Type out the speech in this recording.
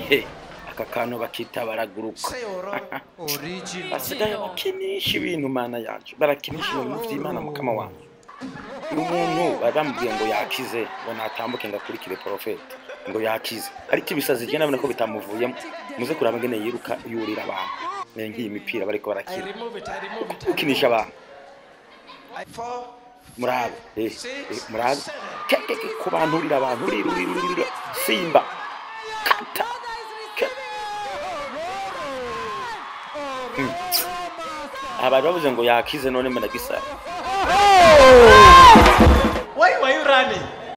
he aka kantu bakita baraguruka basigaye bakinisha ibintu mana yacu barakinisha ibintu vy'imana mukama wanjye uyu muntu bari bamubwiye ngo yakize ngo natambuke ngo akurikire porofeti ngo yakize ariko ibisazi je nabona ko bitamuvuyemo muze kuraba ngene yiruka yurira abantu ne ngiyi imipira bariko I barakina remove it, I remove it. I ukinisha abantu Four, murabe eh, six, eh, murabe seven. Ke- ke- ke, ku bantu urira abantu urira urira urira urira simba kata Ke- Hmm. aha bari bavuze ngo yakize none mena gisara Why were you running?